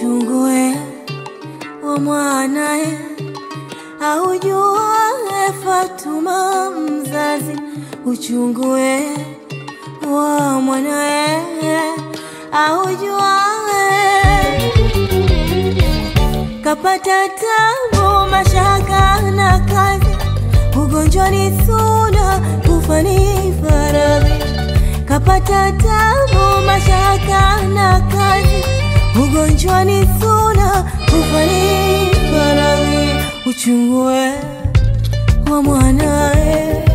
uchungue wa mwanae aujuae Fatuma mzazi, uchungue wa mwanae aujuae kapata tabu, mashaka na kazi, ugonjwa ni suna, kufa ni faradhi. Kapata tabu, mashaka na kazi, ugonjwa ni suna, kufa ni faradhi. Uchungue wa mwanae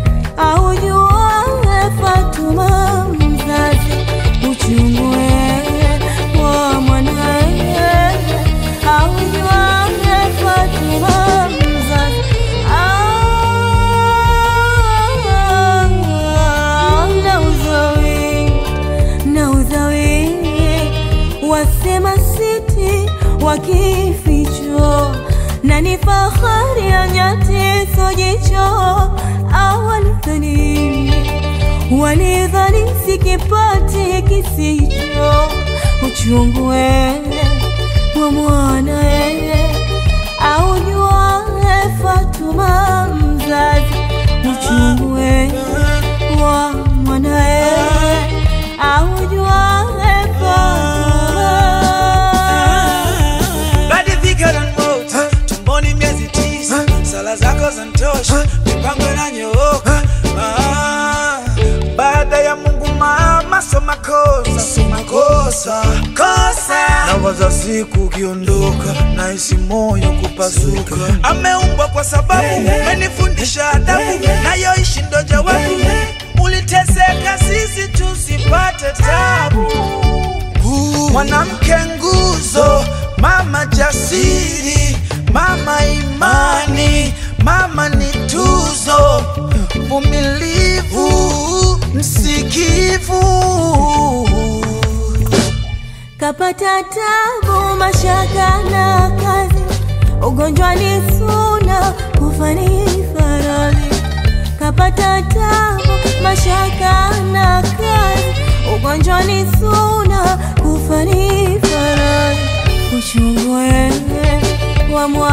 aujuae Fatuma mzazi, uchungue wa mwanae aujuae Fatuma mzazi. Ah, na uzawi na uzawi wasema siti wakificho na ni fahari ya nyati sojicho awalidhani walidhani sikipati kisicho uchungue wa mwanae aujuae Fatuma mzazi uchungue wa mwanae aujuae Fatuma Badi thicker than motor, tumboni miezi tisa, sala zako zantosha, mipango inanyooka. Ah, baada ya Mungu mama, so makosa, so makosa, kosa. Nawaza siku ukiondoka, nahisi moyo kupasuka. Ameumbwa kwa sababu umenifundisha adabu, nayoishi ndo jawabu. Uliteseka sisi tusipate tabu mwanamke nguzo, mama jasiri, mama imani, mama ni tuzo, vumilivu, msikivu. kapata tabu, mashaka na kazi, ugonjwa ni suna, kufa ni faradhi. Kapata tabu, mashaka na kazi, ugonjwa ni suna, kufa ni faradhi. Uchungue wa mwa